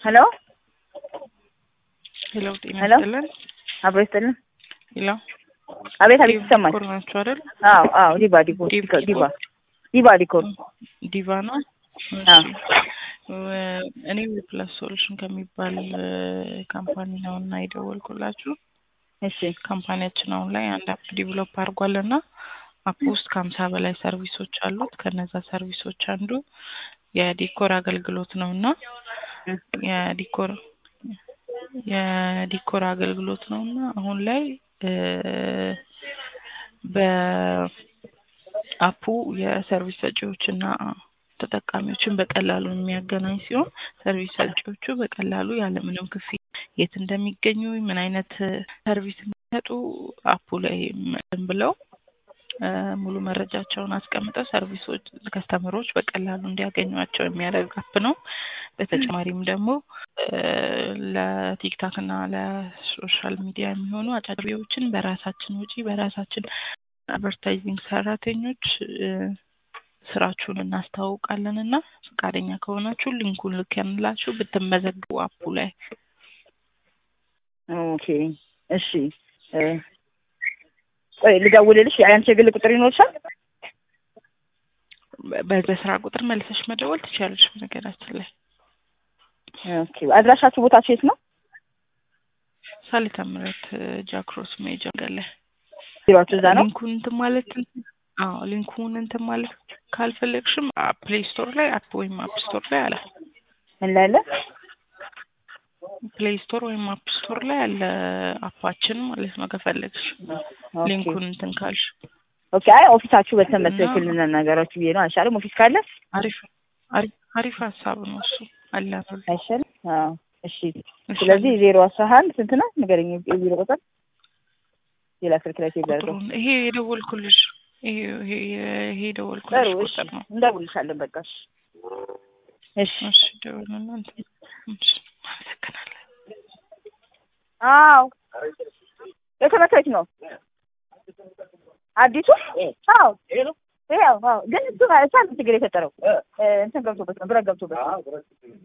ሄሎ ሄሎ ጤና ሄሎ። ይስጥልን። አብሮ ይስጥልን። ሄሎ አቤት አቤት ይሰማል። ዲኮር ናቸው አይደል? አዎ አዎ ዲባ ዲኮር ዲብ- ዲባ ዲባ ዲኮር ዲቫ ነው። አዎ። እሺ። ወ- እኔ ፕላስ ሶሉሽን ከሚባል እ፣ ካምፓኒ ነው እና የደወልኩላችሁ እሺ ካምፓኒያችን አሁን ላይ አንድ አፕ ዲቨሎፕ አድርጓል እና አፕ ውስጥ ከሀምሳ በላይ ሰርቪሶች አሉት። ከነዛ ሰርቪሶች አንዱ የዲኮር አገልግሎት ነው እና እ፣ የዲኮር የዲኮር አገልግሎት ነው እና አሁን ላይ እ፣ በአፑ የሰርቪስ ሰጪዎችና ተጠቃሚዎችን በቀላሉ የሚያገናኝ ሲሆን ሰርቪስ ሰጪዎቹ በቀላሉ ያለምንም ክፍያ የት እንደሚገኙ ምን አይነት ሰርቪስ እንደሚሰጡ አፑ ላይ እንትን ብለው እ፣ ሙሉ መረጃቸውን አስቀምጠው ሰርቪሶች ከስተመሮች በቀላሉ እንዲያገኟቸው የሚያደርግ አፕ ነው። በተጨማሪም ደግሞ እ፣ ለቲክታክ እና ለሶሻል ሚዲያ የሚሆኑ አጫጭሪዎችን በራሳችን ውጪ በራሳችን አድቨርታይዚንግ ሰራተኞች እ፣ ስራችሁን እናስተዋውቃለን እና ፈቃደኛ ከሆናችሁ ሊንኩን ልከንላችሁ ብትመዘግቡ አፑ ላይ ኦኬ እሺ እ፣ ቆይ ልደውልልሽ። የአንቺ የግል ቁጥር ይኖርሻል? በ- በስራ ቁጥር መልሰሽ መደወል ትችላለች። በነገራችን ላይ ኦኬ አድራሻችሁ ቦታችሁ የት ነው? ሳሊታ ምረት ጃክሮስ ሜጃ ገለ ቢሮአችሁ እዛ ነው? ሊንኩን እንትን ማለት አዎ ሊንኩን እንትን ማለት ካልፈለግሽም ፕሌይ ስቶር ላይ አፕ ወይም አፕ ስቶር ላይ አለ። ምን ላይ አለ? ፕሌይ ስቶር ወይም አፕ ስቶር ላይ አለ አፓችን ማለት ነው። ከፈለግሽ ኦኬ ሊንኩን እንትን ካልሽ ኦኬ አይ ኦፊሳችሁ በተመሰክል እና- ልነጋገራችሁ ብዬ ነው። አይሻልም? ኦፊስ ካለ አሪፍ አሪፍ አሪፍ ሀሳብ ነው እሱ አለ ነው። አይሻልም? አዎ እሺ። ስለዚህ ዜሮ አስራ አንድ ስንት ነው ንገረኝ። የቢሮ ቁጥር ሌላ ስልክ ላይ ሴቭ አድርገው። ቁጥሩን ይሄ የደወልኩልሽ ይሄ ይሄ ይሄ የደወልኩልሽ ጥሩ እሺ፣ ቁጥር ነው። እንደውልሻለን በቃ እሺ። እሺ እሺ ደውልና እንትን እሺ አመሰግናለሁ። አዎ የተመታች ነው አዲሱ አዎ ያው አዎ ግን እሱ እሷ ችግር የፈጠረው እ፣ እንትን ገብቶበት ነው ብረት ገብቶበት ነው